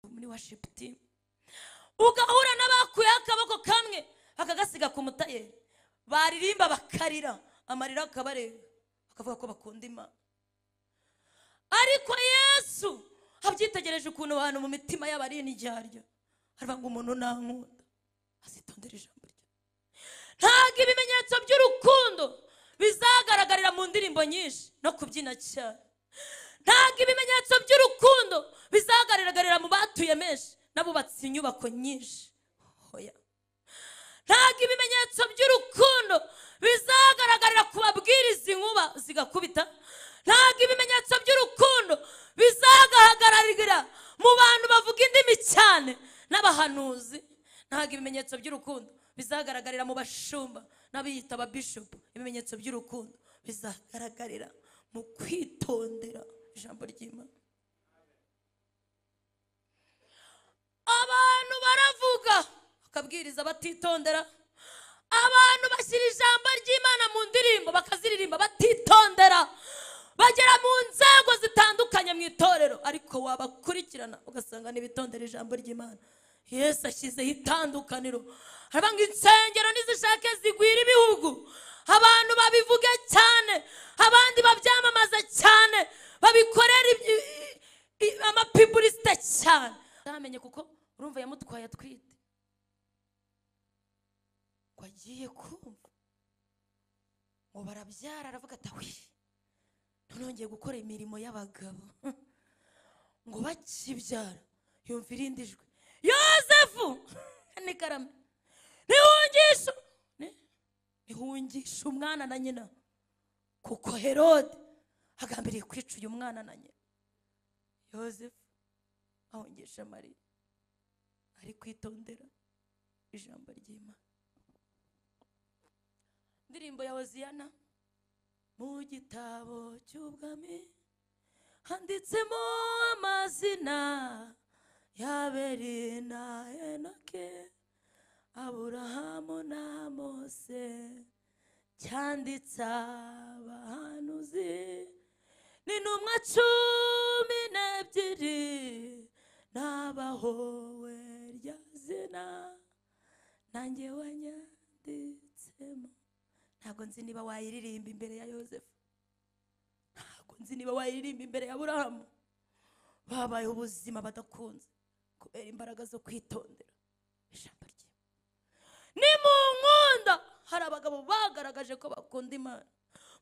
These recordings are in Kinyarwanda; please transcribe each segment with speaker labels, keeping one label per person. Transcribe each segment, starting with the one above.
Speaker 1: muri worship team ugahura n'abakuyeho akaboko kamwe akagasiga ku mutayeri baririmba bakarira amarira akabareba bakavuga ko bakunda imana ariko yesu abyitegereje ukuntu abantu mu mitima yabo ari iniryaryo aravuga ngo umuntu ntankunda azitondera ijambo rye ntabwo ibimenyetso by'urukundo bizagaragarira mu ndirimbo nyinshi no kubyina cyane ntabwo ibimenyetso by'urukundo bizagaragarira mu batuye menshi n'abubatse inyubako nyinshi hoya ntabwo ibimenyetso by'urukundo bizagaragarira ku babwiriza inkuba zigakubita ntabwo ibimenyetso by'urukundo bizagaragarira mu bantu bavuga indimi cyane n'abahanuzi ntabwo ibimenyetso by'urukundo bizagaragarira mu bashumba n'abiyita ababishopu ibimenyetso by'urukundo bizagaragarira mu kwitondera ijambo ry'imana abantu baravuga bakabwiriza batitondera abantu bashyira ijambo ry'imana mu ndirimbo bakaziririmba batitondera bagera mu nzego zitandukanye mu itorero ariko wabakurikirana ugasanga ntibitondera ijambo ry'imana yesu ashyizeho itandukaniro haravuga ngo insengero nizishake zigwira ibihugu abantu babivuge cyane abandi babyamamaza cyane babikorera amapibulisite cyane ntamenye kuko urumva yamutwaye atwite ngo agiye kumva ngo barabyara aravuga atawe nonongeye gukora imirimo y'abagabo ngo bakibyara yumva irindi jwi yosefu ni karame ntihungisha ntihungisha umwana na nyina kuko herode agambiriye kwica uyu mwana na nyina yosefu ahungisha mariya ari kwitondera ijambo ry'imana indirimbo ya hoziyana mu gitabo cy'ubwami handitsemo amazina y'aberi na enoke aburahamu na mose cyanditse abahanuzi n'intumwa cumi n'ebyiri n'abahowe rya zina nanjye wanyanditsemo ntabwo nzi niba wayiririmba imbere ya yosefu ntabwo nzi niba wayiririmba imbere ya burahamu babayeho ubuzima badakunze kubera imbaraga zo kwitondera ijambo rye ni mu nkunda hari abagabo bagaragaje ko bakunda imana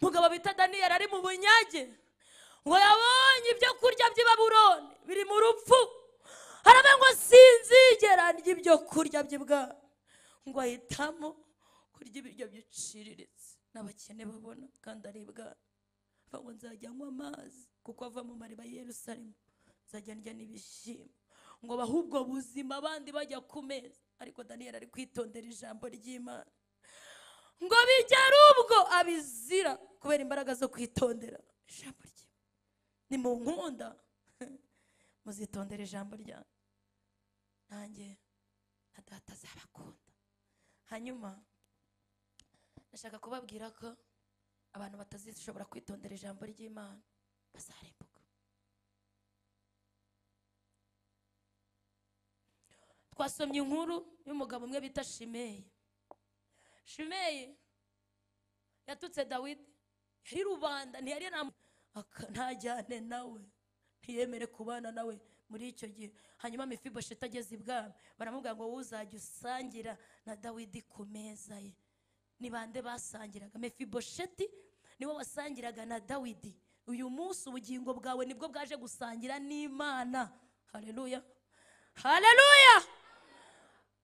Speaker 1: umugabo bita daniyeli ari mu bunyage ngo yabonye ibyo kurya by'ibaburoni biri mu rupfu harabe ngo sinzigera ry'ibyo kurya by'ibwami ngo ahitamo kurya ibiryo biciriritse n'abakene babona kandi aribwa ngo nzajya anywa amazi kuko ava mu mariba Yerusalemu nzajya ndya n'ibishyimbo ngo bahe ubwo buzima abandi bajya ku meza ariko daniyeli ari kwitondera ijambo ry'imana ngo bigere ubwo abizira kubera imbaraga zo kwitondera ijambo rye ni mu nkunda muzitondera ijambo ryanjye nanjye na data azabakunda hanyuma ndashaka kubabwira ko abantu batazishobora kwitondera ijambo ry'imana bazarembuka twasomye inkuru y'umugabo umwe bita shimeyi shimeyi yatutse dawidi yari rubanda ntiyari ntajyane nawe ntiyemere kubana nawe muri icyo gihe hanyuma mifibosheti ageze ibwami baramubwira ngo wowe uzajya usangira na dawidi ku meza ye ni bande basangiraga mefibosheti niwe wasangiraga na dawidi uyu munsi ubugingo bwawe nibwo bwaje gusangira n'imana hareruya hareruya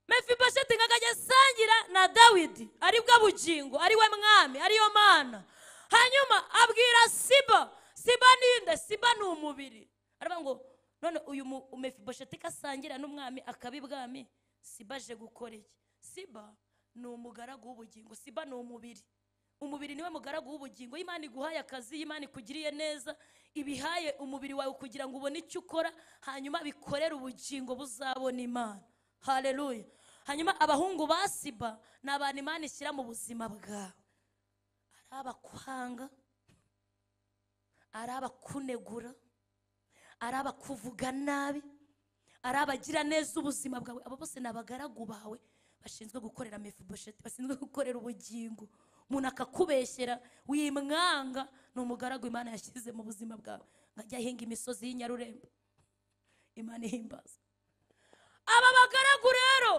Speaker 1: mefibosheti nkago ajya asangira na dawidi aribwo bugingo ariwe mwami ariyo mana hanyuma abwira siba siba ninde siba ni umubiri aravuga ngo none uyu mefibosheti ko asangira n'umwami akaba ibwami siba aje gukora iki siba ni umugaragu w'ubugingo siba ni umubiri umubiri niwe mugaragu w'ubugingo imana iguhaye akazi imana ikugiriye neza ibihaye umubiri wawe kugira ngo ubone icyo ukora hanyuma bikorere ubugingo buzabona imana hareruya hanyuma abahungu ba siba ni abantu imana ishyira mu buzima bwawe ari abakwanga ari abakunegura ari abakuvuga nabi ari abagira neza ubuzima bwawe abo bose ni abagaragu bawe bashinzwe gukorera mefibosheti bashinzwe gukorera ubugingo umuntu akakubeshyera wimwanga ni umugaragu imana yashyize mu buzima bwawe nkajya ahinga imisozi y'inyarurembo imana ihimbaza aba bagaragu rero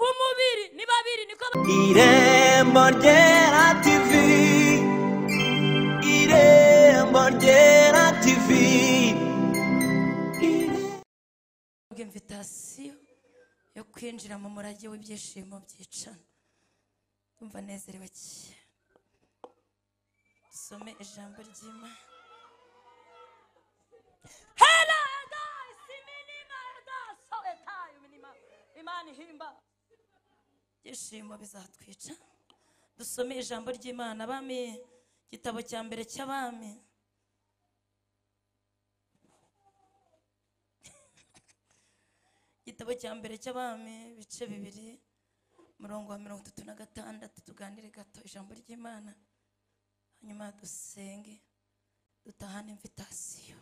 Speaker 1: umubiri ni babiri niko
Speaker 2: Irembo ryera TV Irembo ryera TV
Speaker 1: bahabwa imvitasiyo yo kwinjira mu murage w'ibyishimo byicana umva anezerewe cyane dusome ijambo ry'imana Hela Edas, iminima Edas, o Etai, iminima. imana ihimba ibyishimo bizatwica dusome ijambo ry'imana abami igitabo cya mbere cy'abami igitabo cya mbere cy'abami ibice bibiri umurongo wa mirongo itatu na gatandatu tuganire gato ijambo ry'imana hanyuma dusenge dutahane imvitasiyo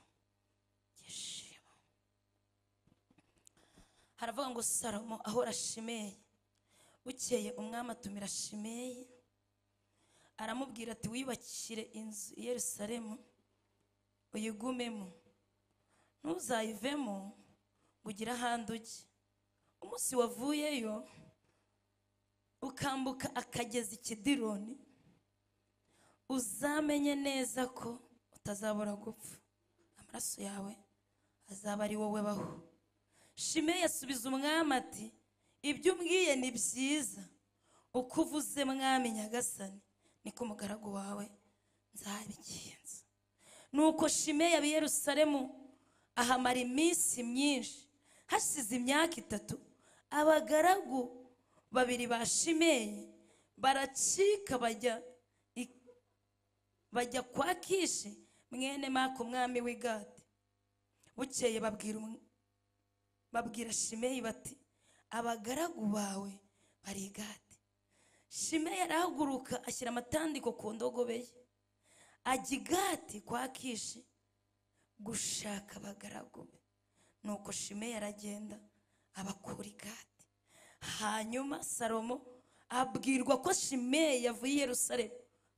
Speaker 1: yishima haravuga ngo salomo ahora shimeye bukeye umwami atumira shimeyi aramubwira ati wiyubakire inzu i yerusalemu uyigumemo ntuzayivemo ngo ugire ahandi ujye umunsi wavuyeyo ukambuka akagezi ikidironi uzamenye neza ko utazabura gupfa amaraso yawe azaba ari wowe baho shimeyi asubiza umwami ati ibyo umbwiye ni byiza uko uvuze mwami nyagasani niko umugaragu wawe nzabigenza nuko shimeyi aba i yerusalemu ahamara iminsi myinshi hashize imyaka itatu abagaragu babiri ba shimeyi baracika bajya i- bajya kwa kishi mwene maka umwami w'i gadi bukeye babwira um- babwira shimeyi bati abagaragu bawe bari i gadi shimeyi arahaguruka ashyira amatandiko ku ndogobe ye ajya i gati kwa kishi gushaka abagaragu be nuko shimeyi aragenda abakura igati hanyuma salomo abwirwa ko shimeyi yavuye i yerusalemu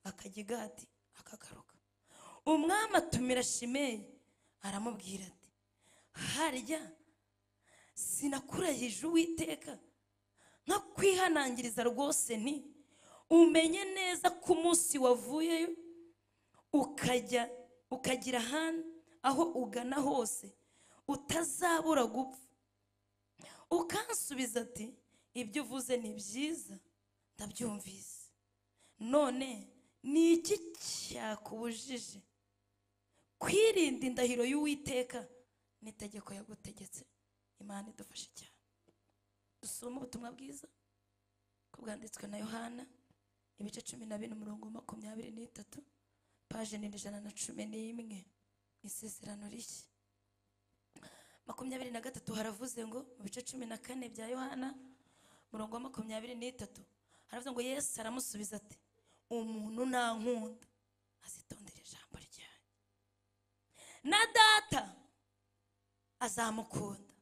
Speaker 1: akajya igati akagaruka umwami atumira shimeyi aramubwira ati harya sinakurahije uwiteka nkakwihanangiriza rwose nti umenye neza ko umunsi wavuyeyo ukajya ukagira ahandi aho ugana hose utazabura gupfa ukansubiza ati ibyo uvuze ni byiza ndabyumvise none ni iki cyakubujije kwirinda indahiro y'uwiteka n'itegeko yagutegetse imana idufashe cyane dusoma ubutumwa bwiza ko bwanditswe na yohana ibice cumi na bine umurongo wa makumyabiri n'itatu paje ni ijana na cumi n'imwe isezerano rishya makumyabiri na gatatu haravuze ngo mu bice cumi na kane bya yohana umurongo wa makumyabiri n'itatu haravuze ngo yesu aramusubiza ati umuntu nankunda azitondera ijambo ryanjye na data azamukunda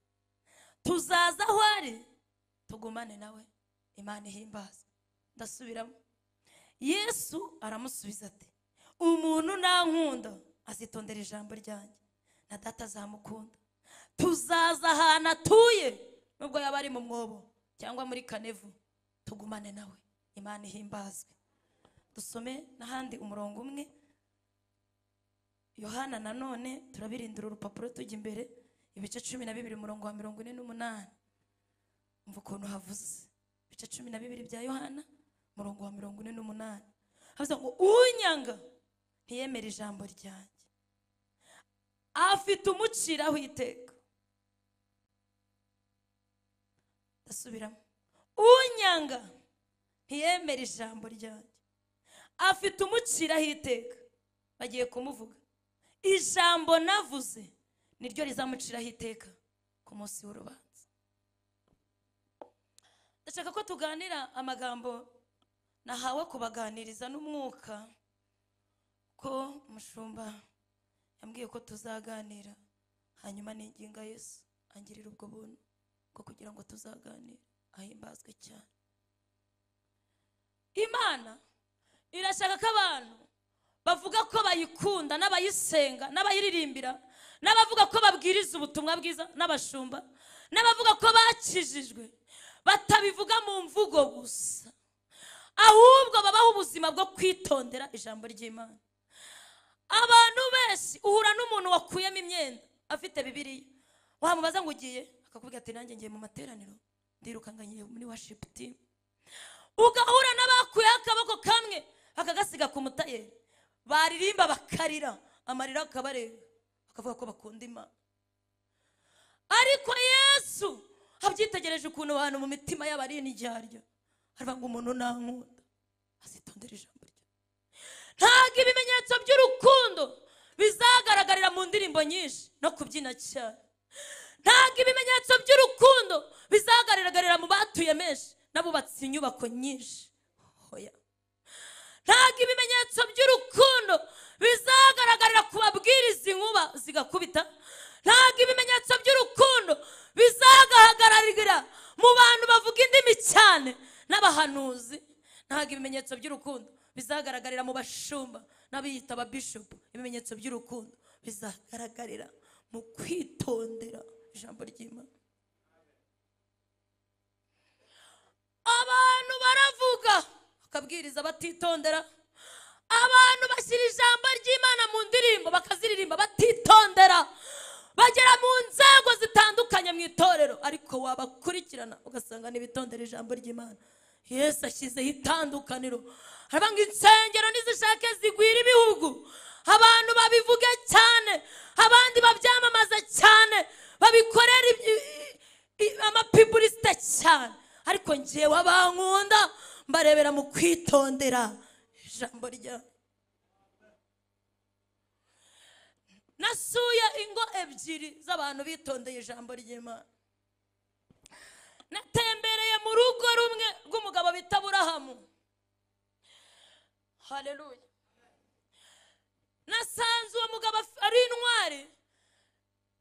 Speaker 1: tuzaza aho ari tugumane nawe imana ihimbaza ndasubiramo yesu aramusubiza ati umuntu nankunda azitondera ijambo ryanjye na data azamukunda tuzaza ahantu atuye nubwo yaba ari mu mwobo cyangwa muri kanevu tugumane nawe imana ihimbazwe dusome n'ahandi umurongo umwe yohana nanone turabirindira urupapuro tujya imbere ibice cumi na bibiri umurongo wa mirongo ine n'umunani umva ukuntu havuze ibice cumi na bibiri bya yohana umurongo wa mirongo ine n'umunani havuze ngo unyanga ntiyemere ijambo ryanjye afite umuciraho iteka ndasubiramo unyanga ntiyemere ijambo ryanjye afite umuciraho iteka bagiye kumuvuga ijambo navuze niryo rizamuciraho iteka ku munsi w'urubanza ndashaka ko tuganira amagambo nahawe kubaganiriza n'umwuka ko umushumba yambwiye ko tuzaganira hanyuma niginga yesu angirira ubwo buntu bwo kugira ngo tuzaganire ahimbazwe cyane imana irashaka ko abantu bavuga ko bayikunda n'abayisenga n'abayiririmbira n'abavuga ko babwiriza ubutumwa bwiza n'abashumba n'abavuga ko bakijijwe batabivuga mu mvugo gusa ahubwo babaho ubuzima bwo kwitondera ijambo ry'imana abantu benshi uhura n'umuntu wakuyemo imyenda afite bibiriya wamubaza ngo ugiye akakubwira ati nanjye ngiye mu materaniro ndiruka ngiye muri washipu timu ugahura n'abakuyeho akaboko kamwe akagasiga ku mutayeri baririmba bakarira amarira akabareba bakavuga ko bakunda imana ariko yesu abyitegereje ukuntu abantu mu mitima yabo ari indyarya aravuga ngo umuntu nankunda azitondera ijambo rye ntabwo ibimenyetso by'urukundo bizagaragarira mu ndirimbo nyinshi no kubyina cyane ntabwo ibimenyetso by'urukundo bizagaragarira mu batuye menshi n'abubatse inyubako nyinshi hoya ntabwo ibimenyetso by'urukundo bizagaragarira ku babwiriza inkuba zigakubita ntabwo ibimenyetso by'urukundo bizagaragarira mu bantu bavuga indimi cyane n'abahanuzi ntabwo ibimenyetso by'urukundo bizagaragarira mu bashumba n'abiyita ababishopu ibimenyetso by'urukundo bizagaragarira mu kwitondera ijambo ry'imana abantu baravuga bakabwiriza batitondera abantu bashyira ijambo ry'imana mu ndirimbo bakaziririmba batitondera bagera mu nzego zitandukanye mu itorero ariko wabakurikirana ugasanga ntibitondera ijambo ry'imana yesu ashyizeho itandukaniro haravuga ngo insengero nizishake zigwira ibihugu abantu babivuge cyane abandi babyamamaza cyane babikorera iby- i- i- amapibulisite cyane ariko ngewe abankunda mbarebera mu kwitondera ijambo ryawe nasuye ingo ebyiri z'abantu bitondeye ijambo ry'imana natembereye mu rugo rumwe rw'umugabo bita burahamu hareruye nasanze uwo mugabo af- ari intwari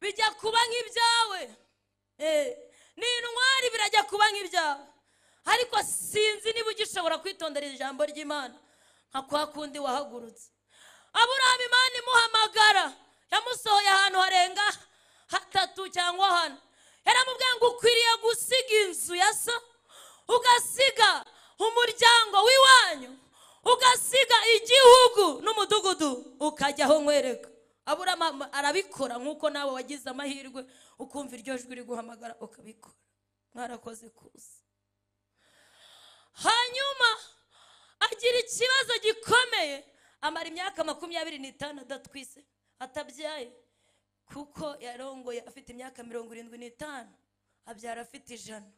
Speaker 1: bijya kuba nk'ibyawe Eh, ni intwari birajya kuba nk'ibyawe ariko sinzi niba ugishobora kwitondera ijambo ry'imana nka kwa kundi wahagurutse aburahamu imana imuhamagara yamusohoye ahantu harenga hatatu cyangwa hane yaramubwiye ngo ukwiriye gusiga inzu ya so ugasiga umuryango w'iwanyu ugasiga igihugu n'umudugudu ukajya aho nkwereka aburahamu arabikora nk'uko nawe wagize amahirwe ukumva iryo jwi riguhamagara ukabikora mwarakoze kuza hanyuma agira ikibazo gikomeye amara imyaka makumyabiri n'itanu adatwise atabyaye kuko yarongoye afite imyaka mirongo irindwi n'itanu abyara afite ijana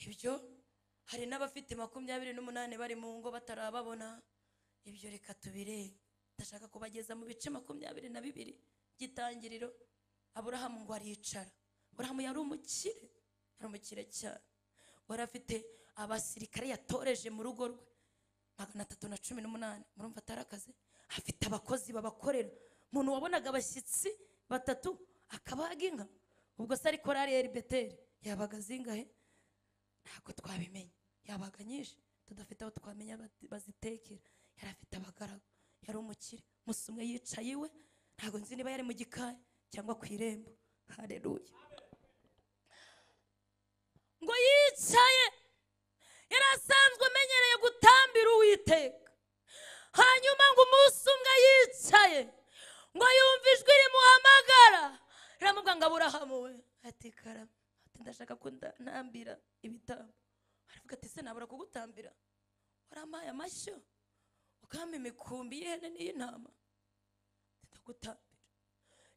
Speaker 1: ibyo hari n'abafite makumyabiri n'umunani bari mu ngo batarababona ibyo reka tubirenge ndashaka kubageza mu bice makumyabiri na bibiri by'itangiriro aburahamu ngo aricara aburahamu yari umukire yari umukire cyane wari afite abasirikare yatoreje mu rugo rwe magana atatu na cumi n'umunani murumva atari akazi afite abakozi babakorera umuntu wabonaga abashyitsi batatu akabaga inka ubwo se ari korari ya beteri yabaga zingahe ntabwo twabimenya yabaga nyinshi tudafite aho twamenya bati- bazitekera yari afite abagaragu yari umukire musa umwe yicaye iwe ntabwo nzi niba yari mu gikari cyangwa ku irembo hareruye ngo yicaye yari asanzwe amenyereye gutambira uwiteka hanyuma ngo umunsi umwe yicaye ngo yumve ijwi rimuhamagara riramubwira ngo aburahamu we ati karame ati ndashaka ko nda- ntambira ibitambo aravuga ati se nabura kugutambira warampaye amashyo ukampa imikumbi y'ihene n'iy'intama ati ndagutambira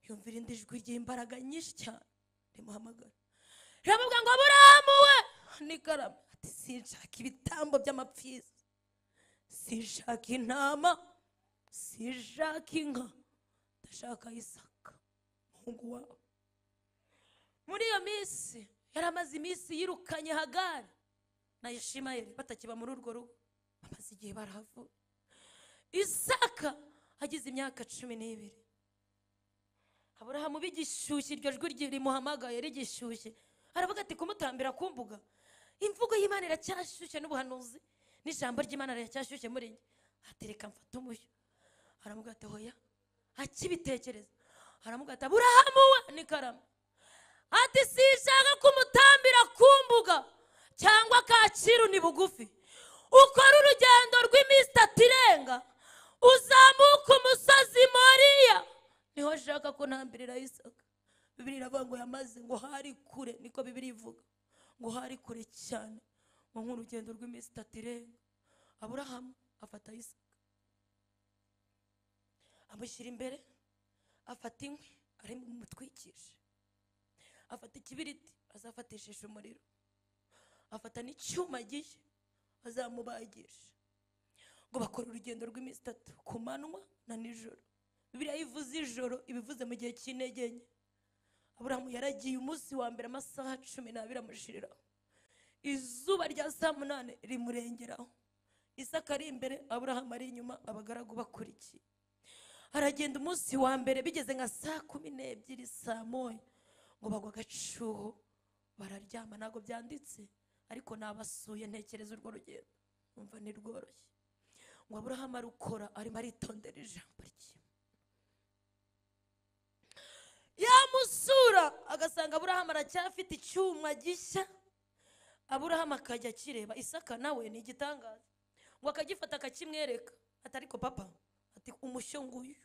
Speaker 1: yumva irindi jwi ry'imbaraga nyinshi cyane rimuhamagara riramubwira ngo aburahamu we n'ikarama ati sinshaka ibitambo by'amapfizi sinshaka intama sinshaka inka ndashaka isaka umuhungu wawe muri iyo minsi yari amaze iminsi yirukanye hagari na yishimayeli batakiba muri urwo rugo bamaze igihe barahavuye isaka agize imyaka cumi n'ibiri aburahamu b'igishyushyu iryo jwi rye rimuhamagaye rigishyushye aravuga ati kumutambira ku mbuga imvugo y'imana iracyashyushye n'ubuhanuzi n'ijambo ry'imana riracyashyushye muri njye atereka mfata umushyo aramubwira ati hoya akibitekereza aramubwira ati aburahamu we n'ikarama ati sinshaka kumutambira ku mbuga cyangwa kacyiru ni bugufi ukora urugendo rw'iminsi itatu irenga uzamuka umusozi moriya niho ashaka ko ntambirira isaka bibiri iravuga ngo yamaze ngo hari kure niko bibiri ivuga ngo hari kure cyane ngo nk'urugendo rw'iminsi itatu irenga aburahamu afata isaka amushyira imbere afata inkwi ari mutwikishe afata ikibiriti azafatishisha umuriro afata n'icyuma gihe azamubagisha ngo bakora urugendo rw'iminsi itatu ku manywa na nijoro bibiriya ivuze ijoro ibivuze mu gihe cy'intege nke aburahamu yaragiye umunsi wa mbere amasaha cumi n'abiri amushiriraho izuba rya saa munani rimurengeraho isaka ari imbere aburahamu ari inyuma abagaragu bakurikiye aragenda umunsi wa mbere bigeze nka saa kumi n'ebyiri saa moya ngo bagwa agacuho bararyama ntabwo byanditse ariko nabasuye ntekereza urwo rugendo numva ni rworoshye ngo aburahamu arukora arimo aritondera ijambo rye yamusura agasanga aburahamu aracyafite icyuma gishya aburahamu akajya akireba isaka nawe ni igitangaza ngo akagifata akakimwereka ati ariko papa ati umushyo nguyu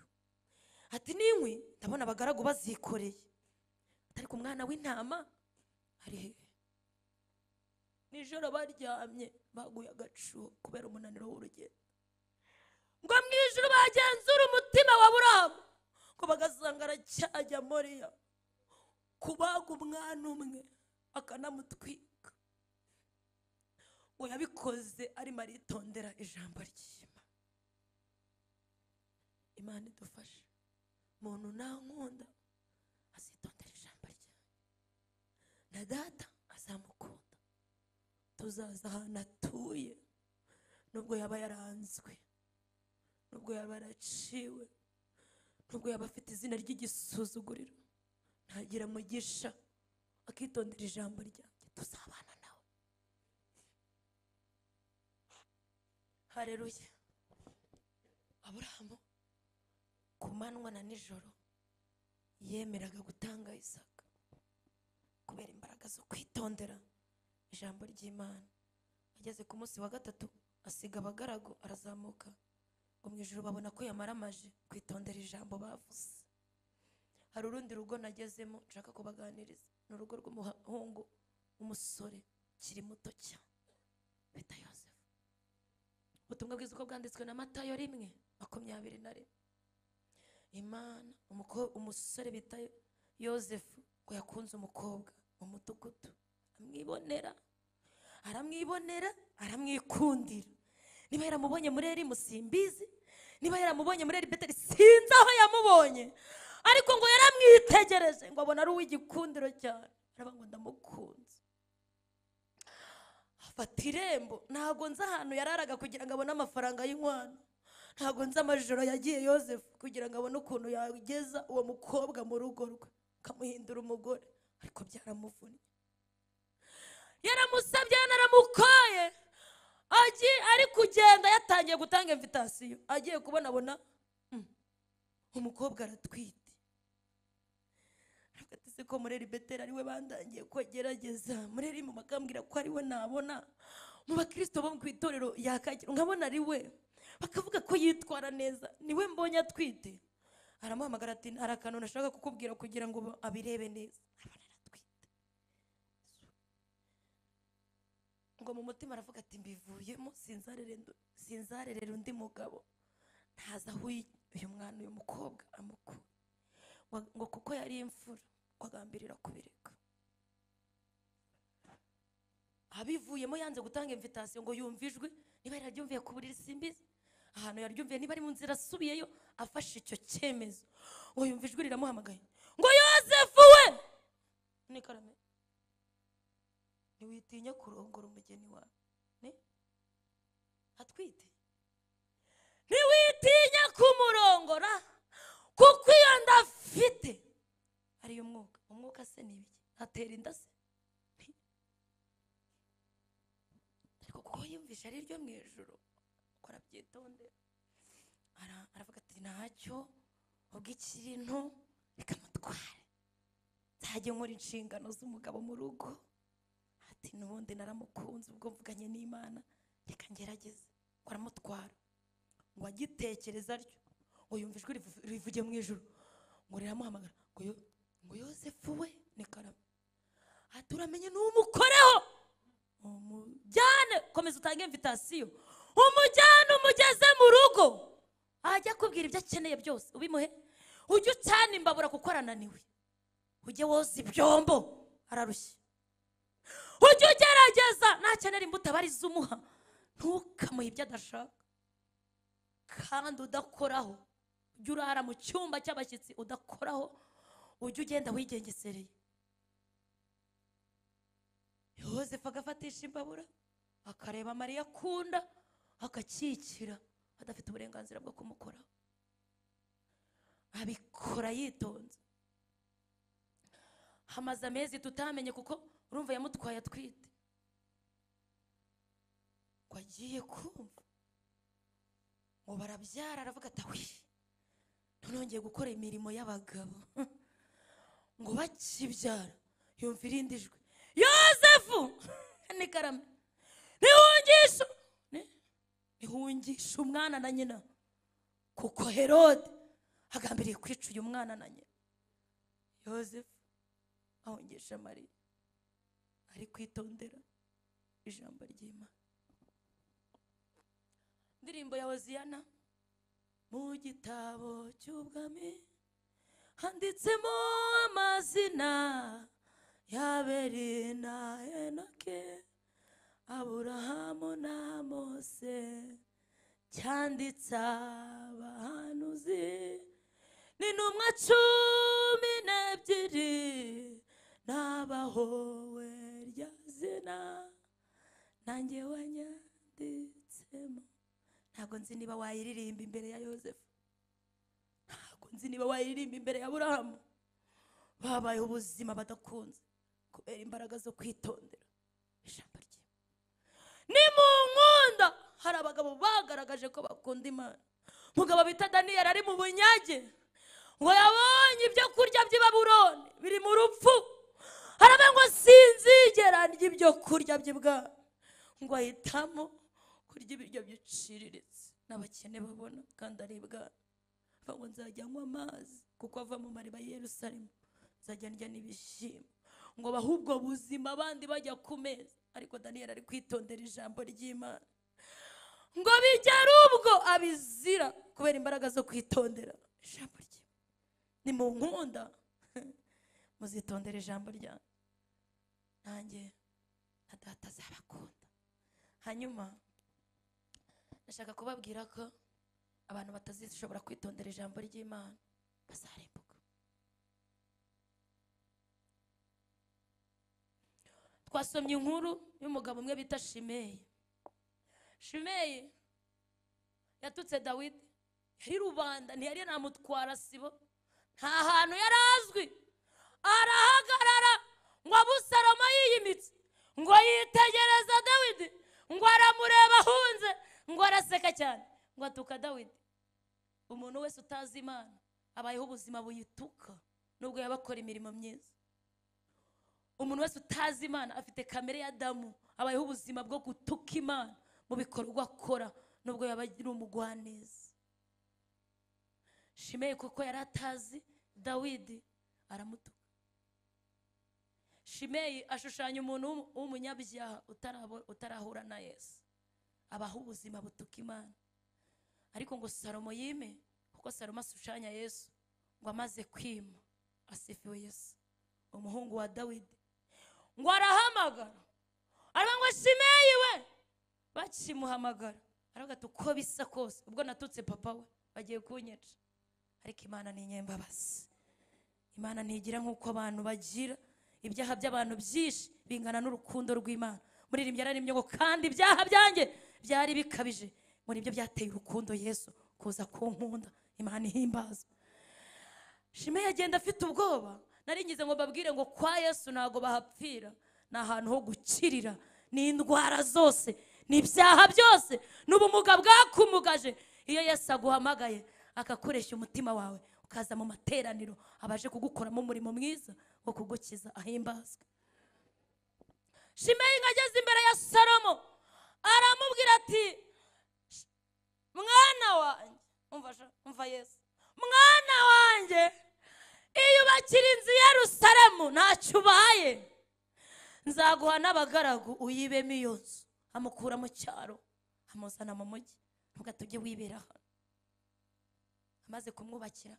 Speaker 1: ati n'inkwi ndabona abagaragu bazikoreye ati ariko umwana w'intama ari hehe nijoro baryamye baguye agacuho kubera umunaniro w'urugendo ngo mu ijoro bagenzura umutima wa burahamu ngo bagasanga aracyajya moriya kubaga umwana umwe akanamutwika ngo yabikoze arimo aritondera ijambo ry'imana imana idufashe muntu ntankunda azitondera ijambo ryayo na data azamukunda tuzaza ahantu atuye nubwo yaba yaranzwe nubwo yaba yaraciwe nubwo yaba afite izina ry'igisuzuguriro ntagira mugisha akitondera ijambo ryanjye tuzabana nawe hareruye aburahamu ku manywa na nijoro yemeraga gutanga isaka kubera imbaraga zo kwitondera ijambo ry'imana ageze ku munsi wa gatatu asiga abagaragu arazamuka ngo mu ijoro babona ko yamaramaje kwitondera ijambo bavuze hari urundi rugo nagezemo nshaka kubaganiriza ni urugo rw'umuhungu w'umusore ukiri muto cyane bita yosefu ubutumwa bwiza uko bwanditswe na matayo rimwe makumyabiri na rimwe imana umuko- umusore bita yosefu ngo yakunze umukobwa mu mudugudu amwibonera aramwibonera aramwikundira niba yaramubonye muri eri musimbizi niba yaramubonye muri eri beteri sinzi aho yamubonye ariko ngo yaramwitegereje ngo abona ari uw'igikundiro cyane araba ngo ndamukunze afata irembo ntabwo nzi ahantu yararaga kugira ngo abone amafaranga y'inkwano ntabwo nzi amajoro yagiye yosefu kugira ngo abone ukuntu yageza uwo mukobwa mu rugo rwe akamuhindura umugore ariko byaramuvunnye yaramusabye yanamukoye agiye ari kugenda yatangiye gutanga invitasiyo agiye kubonabona mm, umukobwa aratwite ati se ko mureri beteri ariwe bandangiye ko agerageza mureri mu bakambwira ko ariwe nabona mu bakirisito bo ku itorero yakagera nkabona ariwe bakavuga ko yitwara neza niwe mbonye atwite aramuhamagara ati hari akantu nashaka kukubwira kugira ngo abirebe neza abona aratwite ngo mu mutima aravuga ati mbivuyemo sinzarere ndu- sinzarerera undi mugabo ntazi aho uyu uyu mwana uyu mukobwa amukura Wa- ngo kuko yari imfura ngo agambirira kubireka abivuyemo yanze gutanga invitasiyo ngo yumve ijwi niba yararyumviye ku buriri simbizi ahantu yaryumviye niba ari mu nzira asubiyeyo afashe icyo cyemezo ngo yumve ijwi riramuhamagaye ngo yosefu we nikarame ntiwitinya kurongora umugeni wawe ni atwite ntiwitinya kumurongora kuko iyo nda afite ariyo mwuka umwuka se ni ibiki atera inda se ariko kuko yumvishe ari iryo mu ijoro kuko arabyitondera Ara- aravuga ati ntacyo ubw'ikirintu bikamutwara nzajya nkora inshingano z'umugabo mu rugo ati n'ubundi naramukunze ubwo mvuganye n'imana reka ngerageze ngo aramutwara ngo agitekereza atyo ngo yumva ijwi rivu- rivugiye mu ijoro ngo riramuhamagara ngo yo- ngo yosefu we ni karame ati uramenye n'umukoreho umujyane komeza utange invitasiyo umujyane umugeze mu rugo ajya akubwira ibyo akeneye byose ubimuhe ujye ucana imbabura kuko arananiwe ujye woza ibyombo ararushye ujye ugerageza nakenera imbuto aba arizo umuha ntukamuhe ibyo adashaka kandi udakoraho ujye urara mu cyumba cy'abashyitsi udakoraho ujye ugenda wigengesereye yosefu agafatisha imbabura akareba mariya akunda akakikira adafite uburenganzira bwo kumukoraho abikora yitonze hamaze amezi tutamenye kuko urumva yamutwaye atwite ngo agiye kumva ngo barabyara aravuga ati awi noneho ngiye gukora imirimo y'abagabo ngo bakibyara yumva irindi jwi yosefu ni karame ntihungisha ni- ntihungisha umwana na nyina kuko herode agambiriye kwica uyu mwana na nyina yosefu ahungisha mariya ari kwitondera ijambo ry'imana indirimbo ya hoziyana mu gitabo cy'ubwami handitsemo amazina y'aberi na enoke aburahamu na mose cyanditse abahanuzi ni ntumwa cumi n'ebyiri n'abahowe rya zina nanjye wanyanditsemo ntabwo nzi niba wayiririmba imbere ya yosefu ntabwo nzi niba wayiririmba imbere ya burahamu babayeho ubuzima badakunze kubera imbaraga zo kwitondera ijambo rye ni mu nkunda hari abagabo bagaragaje ko bakunda imana umugabo bita daniyeli ari mu bunyage ngo yabonye ibyo kurya by'i baburoni biri mu rupfu harabe ngo sinzigera ndya ibyo kurya by'i bwami ngo ahitamo kurya ibiryo byiciriritse n'abakene babona kandi ari ibwami avuga ngo nzajya nywa amazi kuko ava mu mariba y'i yerusalemu nzajya ndya n'ibishyimbo ngo bahe ubwo buzima abandi bajya ku meza ariko daniyeli ari kwitondera ijambo ry'imana ngo bigere ubwo abizira kubera imbaraga zo kwitondera ijambo rye ni mu nkunda muzitondera ijambo ryanjye nanjye na data azabakunda hanyuma ndashaka kubabwira ko abantu batazishobora kwitondera ijambo ry'imana bazarimbuka twasomye inkuru y'umugabo umwe bita shimeyi shimeyi yatutse dawidi yari rubanda ntiyari yanamutwara sibo nta hantu yari azwi arahagarara ngo abusalomo yiyimitse ngo yitegereza dawidi ngo aramureba ahunze ngo araseka cyane ngo atuka dawidi umuntu wese utazi imana abayeho ubuzima buyituka nubwo yaba akora imirimo myiza umuntu wese utazi imana afite kamere ya damu abayeho ubuzima bwo gutuka imana mu bikorwa akora nubwo yaba ari umugwaneza shimeye kuko yari atazi dawidi aramutuka shimeyi ashushanya umuntu w'umu- w'umunyabyaha utarabo- utarahura na yesu abaho ubuzima butuka imana ariko ngo salomo yime kuko salomo ashushanya yesu ngo amaze kwima asifiwe yesu umuhungu wa dawidi ngo arahamagara aravuga ngo shimeyi we bakimuhamagara aravuga ati uko bisa kose ubwo natutse papa we bagiye kunyica ariko imana ni inyembabazi imana ntigira nk'uko abantu bagira ibyaha by'abantu byinshi bingana n'urukundo rw'imana muririmbyi yararembye ngo kandi ibyaha byanjye byari bikabije muri ibyo byateye urukundo yesu kuza kunkunda imana ihimbazwa shime agenda afite ubwoba naringize ngo babwire ngo kwa yesu ntago bahapfira ni ahantu ho gukirira ni indwara zose ni ibyaha byose ni ubumuga bwakumugaje iyo yesu aguhamagaye akakoresha umutima wawe ukaza mu materaniro abaje kugukoramo umurimo mwiza wo kugukiza ahimbazwe shimeyi inka ageze imbere ya salomo aramubwira ati mwana wanjye umva sha- umva yesu mwana wanjye iyubakira inzu ya rusaremu ntacyo ubaye nzaguha n'abagaragu uyibemo iyo nzu amukura mu cyaro amuzana mu mujyi nubwo tujye wibera hano amaze kumwubakira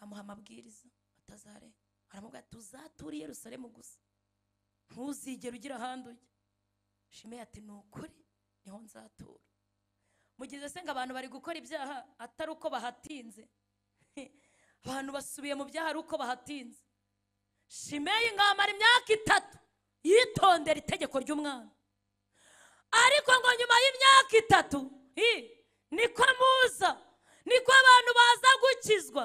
Speaker 1: amuha amabwiriza atazarenga aramubwira ati uzature i yerusalemu gusa ntuzigere ugira ahandi ujya shimeyi ati ni ukuri niho nzatura mugize se ngo abantu bari gukora ibyaha atari uko bahatinze abantu basubiye mu byaha ari uko bahatinze shimeyi ngamara imyaka itatu yitondera itegeko ry'umwana ariko ngo nyuma y'imyaka itatu hi, niko muza niko abantu baza gukizwa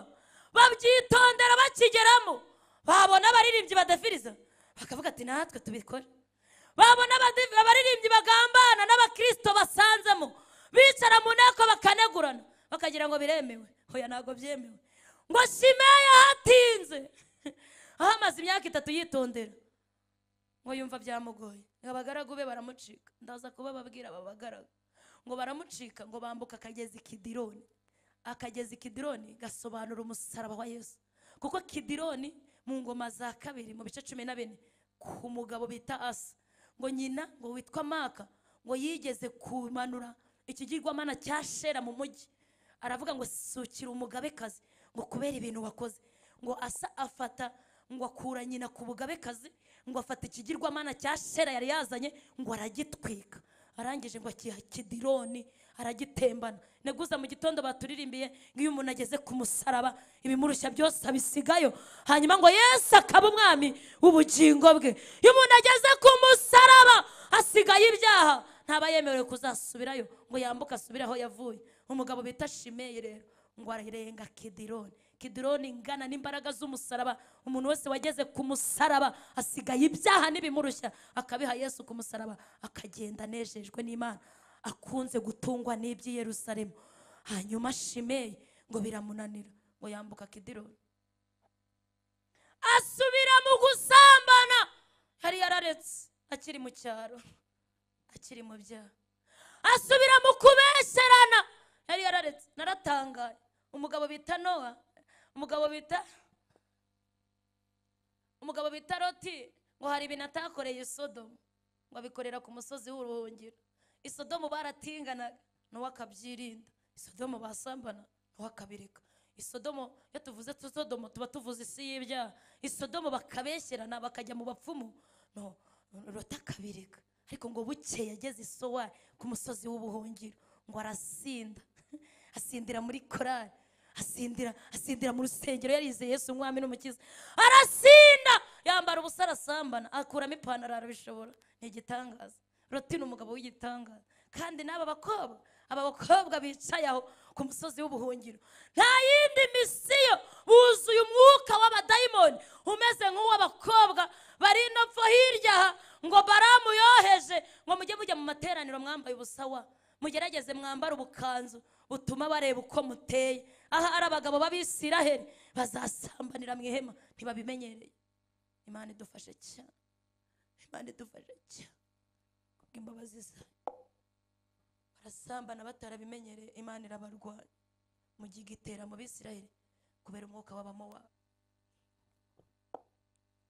Speaker 1: babyitondera bakigeramo babona abaririmbyi badafiriza bakavuga ati natwe tubikore babona abadi- abaririmbyi bagambana n'abakirisito basanzemo bicara mu nteko bakanegurana bakagira ngo biremewe hoya ntabwo byemewe ngo shimeya hatinze aho amaze imyaka itatu yitondera ngo yumva byamugoye ngo abagaragu be baramucika ndaza kubababwira aba bagaragu ngo baramucika ngo bambuka akagezi kidironi akagezi kidironi gasobanura umusaraba wa yesu kuko kidironi mu ngoma za kabiri mu bice cumi na bine ku mugabo bita asa ngo nyina ngo witwa maka ngo yigeze kumanura ikigirwamana cya shera mu mujyi aravuga ngo sukira umugabekazi ngo kubera ibintu wakoze ngo asa afata ngo akura nyina ku bugabekazi ngo afata ikigirwamana cya shera yari yazanye ngo aragitwika arangije ngo akiha kidironi aragitembana neguza mu gitondo baturirimbiye ngo iyo umuntu ageze ku musaraba ibimurushya byose abisigayo hanyuma ngo yesu akaba umwami w'ubugingo bwe iyo umuntu ageze ku musaraba asigaye ibyaha ntaba yemerewe kuzasubirayo ngo yambuke asubire aho yavuye umugabo bita shimeyi rero ngo ararenga kidironi kidironi ingana n'imbaraga z'umusaraba umuntu wese wageze ku musaraba asigaye ibyaha n'ibimurushya akabiha yesu ku musaraba akagenda anejejwe n'imana akunze gutungwa n'iby'i yerusalemu hanyuma shimeyi ngo biramunanira ngo yambuka kidironi asubira mu gusambana yari yararetse akiri mu cyaro akiri mu byaha asubira mu kubesherana yari yararetse naratangaye umugabo bita nowa umugabo bita umugabo bita loti ngo hari ibintu atakoreye isodomu ngo abikorera ku musozi w'uruhungiro isodomu baratinganaga nowa akabyirinda isodomu basambana nowa akabireka isodomu iyo tuvuze sodomu tuba tuvuze isi y'ibyaha isodomu bakabesherana bakajya mu bapfumu no loti akabireka ariko ngo buke yageze isowa ku musozi w'ubuhungiro ngo arasinda asindira muri korari asindira asindira mu rusengero yarizeye yesu umwami n'umukiza arasinda yambara ubusa arasambana akuramo ipantaro arabishobora ni igitangaza roti ni umugabo w'igitangaza kandi n'aba bakobwa aba bakobwa bicaye aho ku musozi w'ubuhungiro nta yindi misiyo buzuye umwuka w'abadayimoni umeze nk'uw'abakobwa bari no pfo hirya aha ngo baramu yoheje ngo mujye mujya mu materaniro mwambaye ubusawa mugerageze mwambare ubukanzu butuma bareba uko muteye aha ari abagabo b'abisiraheli bazasambanira mu ihema ntibabimenyereye imana idufashe cyane imana idufashe cyane kubw'imbabazi zayo barasambana batarabimenyereye imana irabarwanya mu gihe igitera mu bisiraheli kubera umwuka wabamo wabo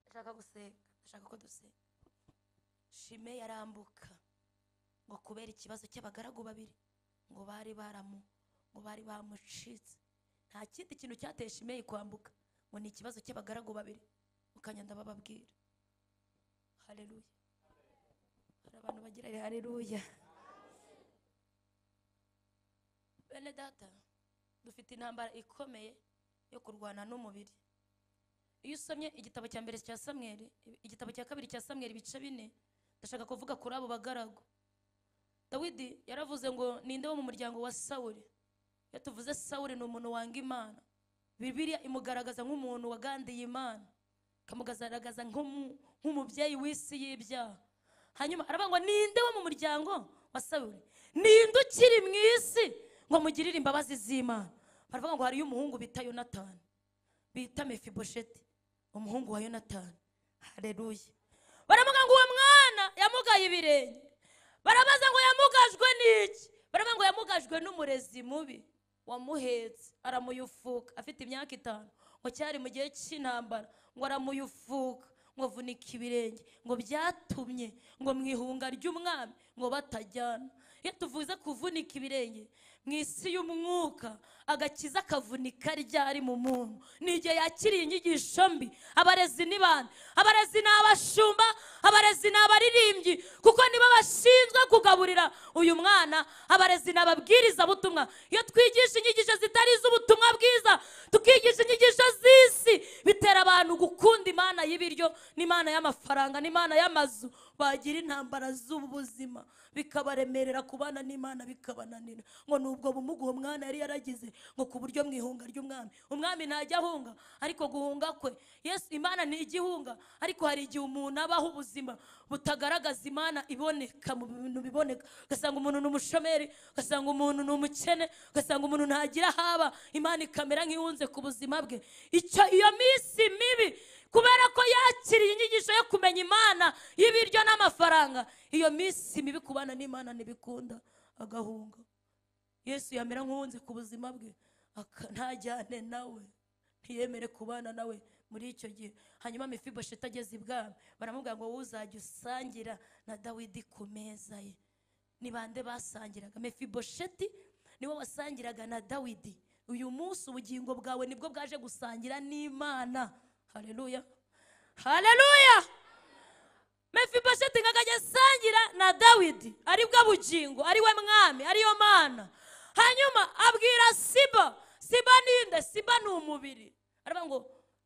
Speaker 1: ndashaka gusenga ndashaka ko dusenga shime yarambuka ngo kubera ikibazo cy'abagaragu babiri ngo bari baramu ngo bari bamucitse nta kindi kintu cyateye shimeyi kwambuka ngo ni ikibazo cy'abagaragu babiri mukanya ndabababwira hareruya hari abantu bagira hareruya bene data dufite intambara ikomeye yo kurwana n'umubiri iyo usomye igitabo cya mbere cya samweri igitabo cya kabiri cya samweri ibice bine ndashaka kuvuga kuri abo bagaragu dawidi yaravuze ngo ninde wo mu muryango wa sawuri iyo tuvuze sawuri ni umuntu wanga imana bibiliya imugaragaza nk'umuntu wagandiye imana akamugaragaza nk'umu- nk'umubyeyi w'isi y'ibyaha hanyuma aravuga ngo ninde wo mu muryango wa sawuli ninde ukiri mu isi ngo amugirire imbabazi z'imana baravuga ngo hariyo umuhungu bita yonatani bita mefibosheti umuhungu wa yonatani hareruye baravuga ngo uwo mwana yamugaye ibirenge barabaza ngo yamugajwe n'iki baravuga ngo yamugajwe n'umurezi mubi wamuhetse aramuyufuka afite imyaka itanu ngo cyari mu gihe cy'intambara ngo aramuyufuka ngo avunika ibirenge ngo byatumye ngo mu ihunga ry'umwami ngo batajyana iyo tuvuze kuvunika ibirenge mu isi y'umwuka agakiza akavunika ryari mu muntu ni igihe yakiriye inyigisho mbi abarezi ni bande abarezi ni abashumba abarezi ni abaririmbyi kuko nibo bashinzwe kugaburira uyu mwana abarezi ni ababwirizabutumwa iyo twigisha inyigisho zitari iz'ubutumwa bwiza tukigisha inyigisho z'isi bitera abantu gukunda imana y'ibiryo n'imana y'amafaranga n'imana y'amazu bagira intambara z'ubu buzima bikabaremerera kubana n'imana bikabananira ngo ni ubwo bumuga uwo mwana yari yaragize ngo ku buryo mu ihunga ry'umwami umwami ntajya ahunga ariko guhunga kwe yesu imana ni igihunga ariko hari igihe umuntu abaho ubuzima butagaragaza imana iboneka mu bintu biboneka ugasanga umuntu ni umushomeri ugasanga umuntu ni umukene ugasanga umuntu ntagira haba imana ikamera nk'ihunze ku buzima bwe icyo iyo minsi mibi kubera ko yakiriye inyigisho yo kumenya imana y'ibiryo n'amafaranga iyo minsi mibi kubana n'imana ntibikunda agahunga yesu yamera nk'uwunze ku buzima bwe aka- ntajyane nawe ntiyemere kubana nawe muri icyo gihe hanyuma mefibosheti ageze ibwami baramubwira ngo wowe uzajya usangira na dawidi ku meza ye ni bande basangiraga mefibosheti niwe wasangiraga na dawidi uyu munsi ubugingo bwawe nibwo bwaje gusangira n'imana hareruya hareruya mefibosheti nkakajya asangira na dawidi ari bwo bugingo ari we mwami ariyo mana hanyuma abwira siba siba ninde siba ni umubiri aravuga ngo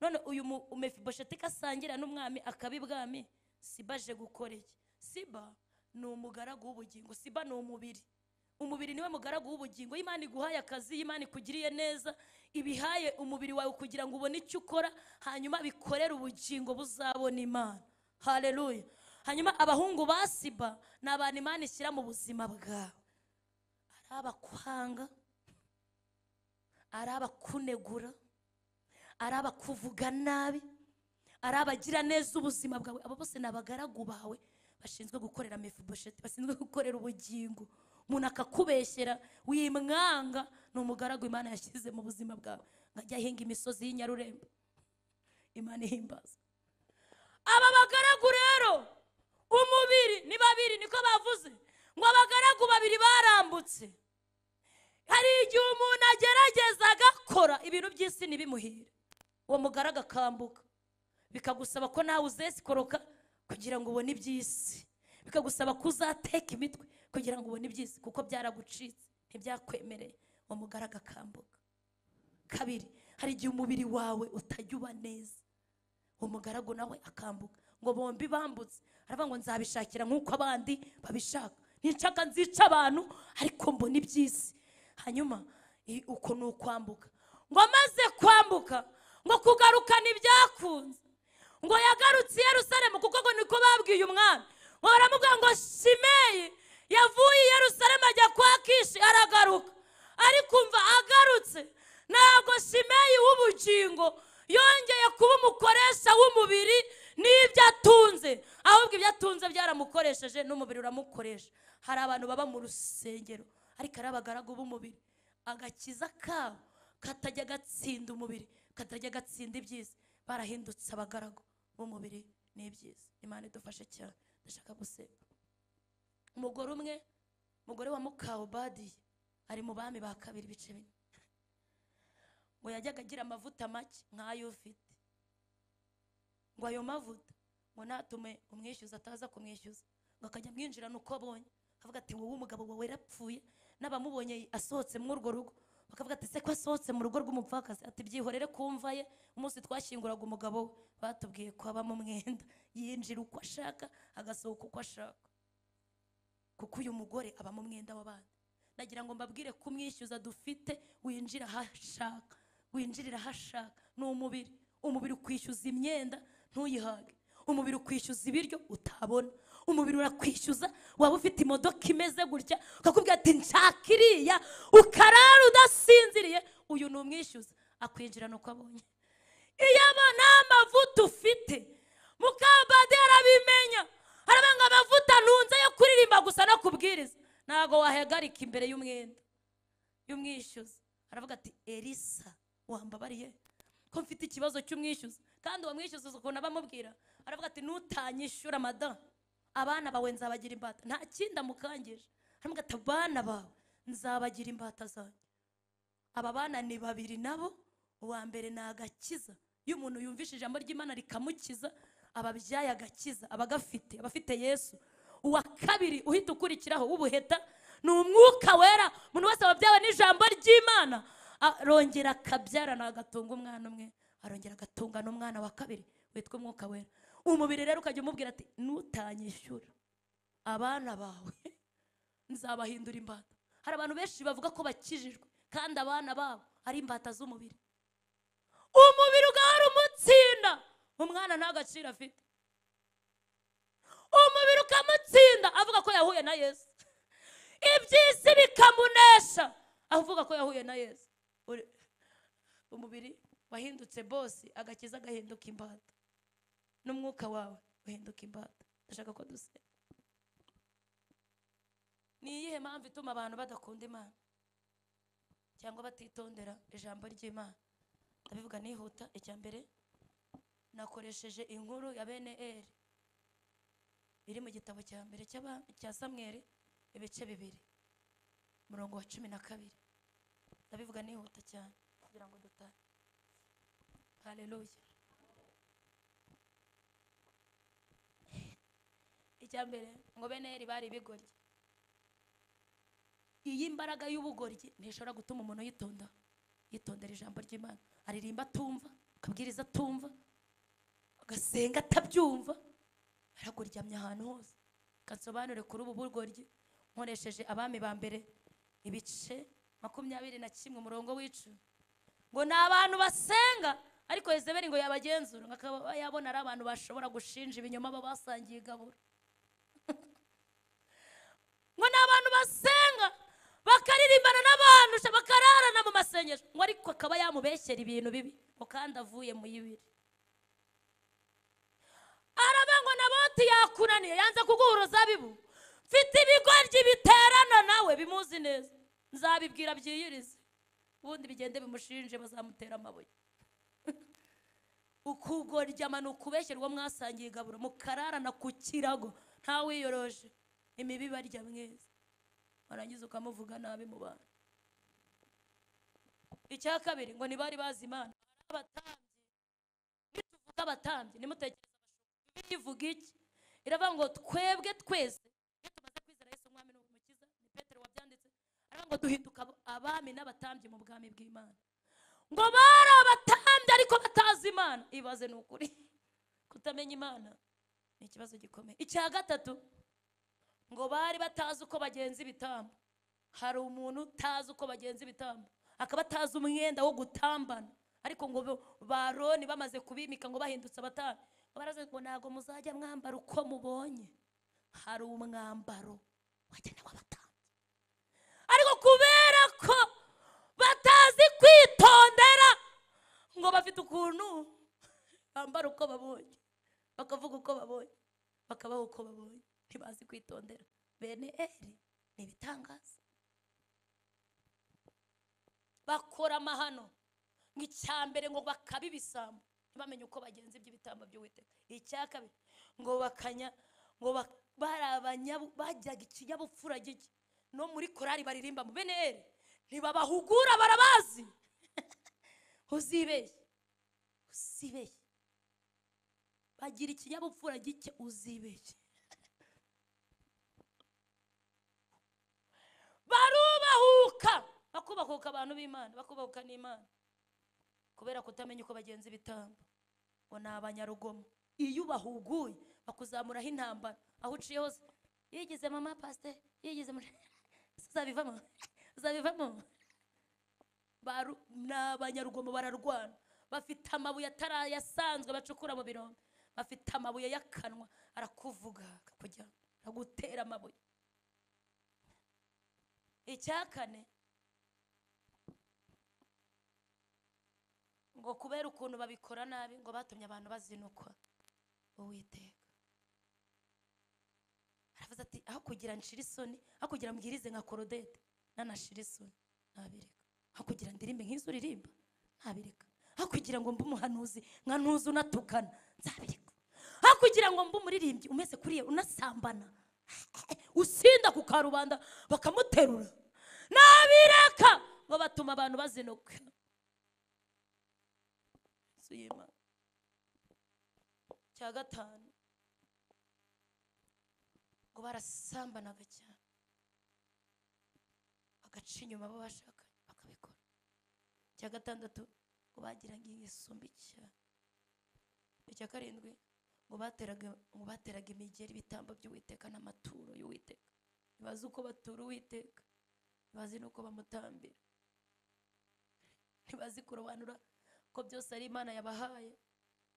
Speaker 1: none uyu mu- mefibosheti ko asangira n'umwami akaba ibwami siba aje gukora iki siba ni umugaragu w'ubugingo siba ni umubiri umubiri niwe mugaragu w'ubugingo iyo imana iguhaye akazi iyo imana ikugiriye neza ibihaye umubiri wawe kugira ngo ubone icyo ukora hanyuma bikorere ubugingo buzabona imana haleluya hanyuma abahungu ba siba ni abantu imana ishyira mu buzima bwawe ari abakwanga ari abakunegura ari abakuvuga nabi ari abagira neza ubuzima bwawe abo bose ni abagaragu bawe bashinzwe gukorera mefibosheti bashinzwe gukorera ubugingo umuntu akakubeshyera wimwanga ni umugaragu imana yashyize mu buzima bwawe nkajya ahinga imisozi y'inyarurembo imana ihimbaza aba bagaragu rero umubiri ni babiri niko bavuze ngo abagaragu babiri barambutse hari igihe umuntu agerageza agakora ibintu by'isi ntibimuhire uwo mugaragu akambuka bikagusaba ko nawe uzesikoroka kugira ngo ubone iby'isi bikagusaba ko uzateka imitwe kugira ngo ubone iby'isi kuko byaragucitse ntibyakwemereye uwo mugaragu akambuka kabiri hari igihe umubiri wawe utajya uba neza umugaragu nawe akambuka ngo bombi bambutse aravuga ngo nzabishakira nk'uko abandi babishaka ninshaka nzica abantu ariko mbona iby'isi hanyuma i- uko ni ukwambuka ngo amaze kwambuka ngo kugarukana ibyakunze ngo yagarutse i yerusalemu kuko ngo niko babwiye umwami ngo baramubwira ngo shimeyi yavuye i yerusalemu ajya kwa kishi aragaruka ariko umva agarutse ntabwo shimeyi w'ubugingo yongeye kuba umukoresha w'umubiri n'ibyo atunze ahubwo ibyo atunze byaramukoresheje n'umubiri uramukoresha hari abantu baba mu rusengero ariko ari abagaragu b'umubiri agakiza kabo katajya gatsinda umubiri katajya gatsinda ibyiza barahindutse abagaragu b'umubiri n'ibyiza imana idufashe cyane ndashaka gusenga umugore umwe umugore wa mukawubadiye ari mu bami ba kabiri ibice bine ngo yajyaga agira amavuta make nk'ayo ufite ngo ayo mavuta ngo natume umwishyuza ataza kumwishyuza ngo akajya amwinjirana uko abonye akavuga ati wowe umugabo wawe yarapfuye n'abamubonye asohotse muri urwo rugo bakavuga ati se ko asohotse mu rugo rw'umupfakazi ati byihorere ku mva ye umunsi twashyinguraga umugabo we batubwiye ko abamo umwenda yinjira uko ashaka agasohoka uko ashaka kuko uyu mugore abamo umwenda w'abandi nagira ngo mbabwire ko umwishyuza dufite winjira aho ashaka winjirira aho ashaka ni umubiri umubiri ukwishyuza imyenda ntuyihage umubiri ukwishyuza ibiryo utabona umubiri urakwishyuza waba ufite imodoka imeze gutya ukakubwira ati nshaka iriya ukarara udasinziriye uyu ni umwishyuza akwinjirana uko abonye iyo abona amavuta ufite mukabaderi abimenya harabanga ngo amavuta ntunze yo kuririmba gusa no kubwiriza ntabwo wahagarika imbere y'umwenda y'umwishyuza aravuga ati elisa wambabariye ko mfite ikibazo cy'umwishyuza kandi uwo mwishyuza ukuntu aba amubwira aravuga ati nutanyishyura madamu abana bawe nzabagira imbata nta kindi amukangije aravuga ati abana bawe nzabagira imbata zanjye aba bana ni babiri nabo uwa mbere ni agakiza iyo umuntu yumvishe ijambo ry'imana rikamukiza aba abyaye agakiza aba agafite aba afite yesu uwa kabiri uhita ukurikiraho w'ubuheta ni umwuka wera umuntu wese aba abyawe n'ijambo ry'imana arongera akabyarana agatunga umwana umwe arongera agatunga n'umwana wa kabiri witwa umwuka wera umubiri rero ukajya umubwira ati nutanyishyura abana bawe nzabahindura imbata hari abantu benshi bavuga ko bakijijwe kandi abana babo ari imbata z'umubiri umubiri ugahora umutsinda umwana nta gaciro afite umubiri ukamutsinda avuga ko yahuye na yesu iby'isi bikamunesha avuga ko yahuye na yesu Uri- umubiri wahindutse bosi agakiza agahinduka imbata n'umwuka wawe uhinduka imbata ndashaka ko dusenga ni iyihe mpamvu ituma abantu badakunda imana cyangwa batitondera ijambo ry'imana ndabivuga nihuta icya mbere nakoresheje inkuru ya bene eri iri mu gitabo cya mbere cy'aba- cya samweri ibice bibiri umurongo wa cumi na kabiri ndabivuga nihuta cyane kugira ngo dutahe haleluya icya mbere ngo bene eri bari ibigoryi iyi mbaraga y'ubugoryi ntishobora gutuma umuntu yitonda yitondera ijambo ry'imana aririmba atumva akabwiriza atumva agasenga atabyumva araguryamye ahantu hose kansobanure kuri ubu bugoryi nkoresheje abami ba mbere ibice makumyabiri na kimwe umurongo w'icumi ngo ni abantu basenga ariko Yezebeli ngo yabagenzura ngo akaba yabona ari abantu bashobora gushinja ibinyoma baba basangiye igaburo ngo ni abantu basenga bakaririmbana n'abantu sha bakararana mu masengesho ngo ariko akaba yamubeshyera ibintu bibi ngo kandi avuye mu yibiri arabe ngo na boti yakunaniye yanze kuguha uruzabibu mfite ibigoryi biterana nawe bimuzi neza nzabibwira byiyirize ubundi bigende bimushinje bazamutera amabuye ukugoryama ni ukubeshya mwasangiye igaburo mukararana ku kirago ntawiyoroje imibi barya mwiza warangiza ukamuvuga nabi mu bantu icya kabiri ngo ntibari bazi imana hari abatambyi nituvuga abatambyi nimutekereza abashumba bibiliya ivuga iki iravuga ngo twebwe twese iyo tumaze kwizera yesu umwami n'umukiza ni petero wabyanditse aravuga ngo duhinduka abo- abami n'abatambyi mu bwami bw'imana ngo bari abatambyi ariko batazi imana ibaze ni ukuri kutamenya imana ni ikibazo gikomeye icya gatatu ngo bari batazi uko bagenza ibitambo hari umuntu utazi uko bagenza ibitambo akaba atazi umwenda wo gutambana ariko ngo bo- baroni bamaze kubimika ngo bahindutse abatambyi ngo baravuze ngo ntabwo muzajya mwambara uko mubonye hari umwambaro wagenewe abatambyi ariko kubera ko batazi kwitondera ngo bafite ukuntu bambara uko babonye bakavuga uko babonye bakabaho uko babonye ntibazi kwitondera bene eri ni ibitangaza bakora amahano ngo icya mbere ngo bakaba ibisambo ntibamenye uko bagenza iby'ibitambo by'uwiteka icya kabiri ngo bakanya ngo bak- bari abanyabu bajyaga ikinyabupfura gike no muri korari baririmba mu bene eri ntibabahugura barabazi uzibeshye uzibeshye bagira ikinyabupfura gike uzibeshye barubahuka bakubahuka abantu b'imana bakubahuka n'imana kubera kutamenya uko bagenza ibitambo ngo ni abanyarugomo iyo ubahuguye bakuzamuraho intambara aho uciye hose yigize mama pasiteri yigize muri uzabivamo uzabivamo baru- ni abanyarugomo bararwana bafite amabuye atarayasanzwe bacukura mu birombe afite amabuye y'akanwa arakuvuga akakugira agutera amabuye icya kane ngo kubera ukuntu babikora nabi ngo batumye abantu bazinukwa uwiteka aravuze ati aho kugira nshira isoni aho kugira mbwirize nka korodete nanashira isoni nabireka aho kugira ndirimbe nk'izo uririmba nabireka aho kugira ngo mbe umuhanuzi nka ntuzi unatukana nzabireka aho kugira ngo mbe umuririmbyi umeze kuriya unasambana usinda ku karubanda bakamuterura nabireka ngo batuma abantu bazinuka inzu y'imana cya gatanu ngo barasambanaga cyane bagaca inyuma abo bashakanye bakabikora icya gatandatu ngo bagiraga ingeso mbi cyane icya karindwi ngo bateraga ngo bateraga imigeri ibitambo by'uwiteka n'amaturo y'uwiteka ntibazi uko batura uwiteka ntibazi n'uko bamutambira ntibazi kurobanura ko byose ari imana yabahaye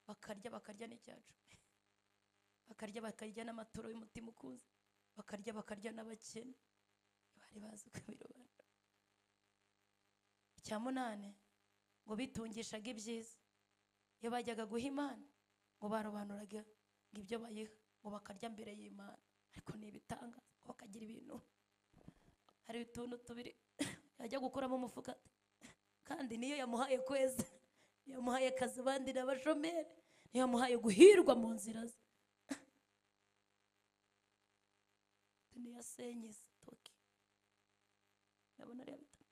Speaker 1: bakarya bakarya n'icyacu bakarya bakarya n'amaturo y'umutima ukuze bakarya bakarya n'abakene ntibari bazi kubirobanura icya munane ngo bitungishaga ibyiza iyo bajyaga guha imana ngo barobanuraga ngo ibyo bayiha ngo bakarya mbere y'imana ariko ni ibitanga ngo bakagira ibintu hari utuntu tubiri yajya gukuramo umufuka kandi niyo yamuhaye kweza niyo yamuhaye akazi abandi ni abashomeri niyo yamuhaye guhirwa mu nzira ze niyo asenyeza toki ndabona ariyo bita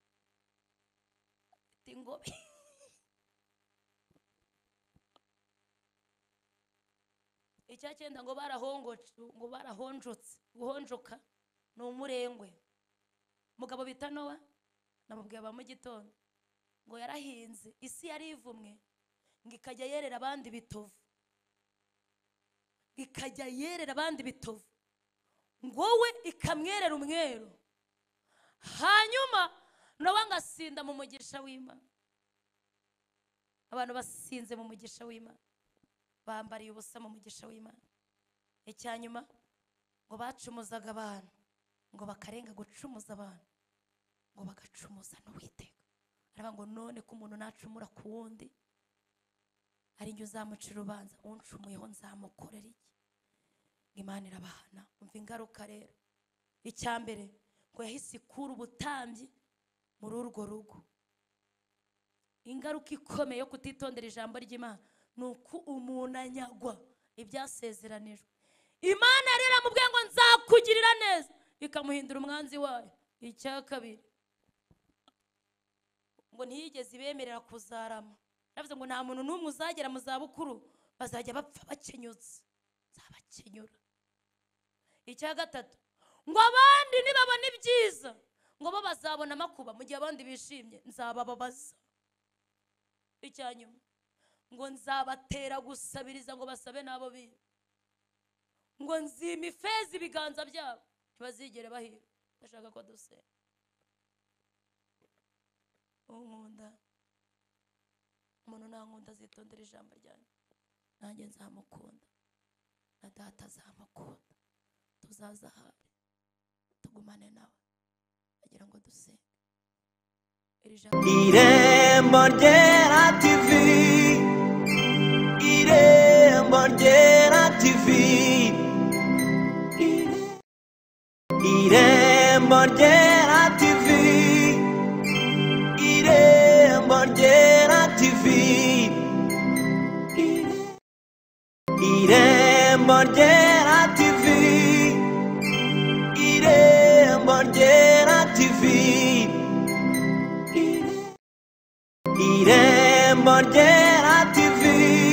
Speaker 1: afite ingobe icya cyenda ngo barahongoce ngo barahonjotse guhonjoka ni umurengwe umugabo bita nowa namubwiye aba mu gitondo ngo yarahinze isi yari ivumwe ngo ikajya yerera abandi bitovu ikajya yerera abandi bitovu ngo wowe ikamwerera umweru hanyuma nabo ngasinda mu mugisha w'imana abantu basinze mu mugisha w'imana bambariye ubusa mu mugisha w'imana icya nyuma ngo bacumuzaga abantu ngo bakarenga gucumuza abantu ngo bagacumuza n'uwiteka aravuga ngo none ko umuntu nacumura ku wundi ari njye uzamuca urubanza uncumuyeho nzamukorera iki ngo imana irabahana umva ingaruka rero icya mbere ngo yahise ikura ubutambyi muri urwo rugo ingaruka ikomeye yo kutitondera ijambo ry'imana ni uko umuntu anyagwa ibyasezeranijwe imana rero iramubwiye ngo nzakugirira neza ikamuhindura umwanzi wayo icya kabiri ngo ntiyigeze ibemerera kuzarama yavuze ngo nta muntu n'umwe uzagera mu zabukuru bazajya bapfa bakenyutse nzabakenyura icya gatatu ngo abandi nibabona ibyiza ngo bo bazabona amakuba mu gihe abandi bishimye nzabababaza icya nyuma ngo nzabatera gusabiriza ngo basabe n'abo biba ngo nzima ifeza ibiganza byabo ntibazigere bahira bashaka ko dusenga unkunda umuntu nankunda azitondera ijambo ryanjye nanjye nzamukunda na data azamukunda tuzazahare tugumane nawe agira ngo dusenge iri jambo
Speaker 2: Irembo ryera TV Irembo ryera TV Irembo ryera TV Irembo ryera TV Irembo ryera TV Irembo ryera TV Irembo ryera TV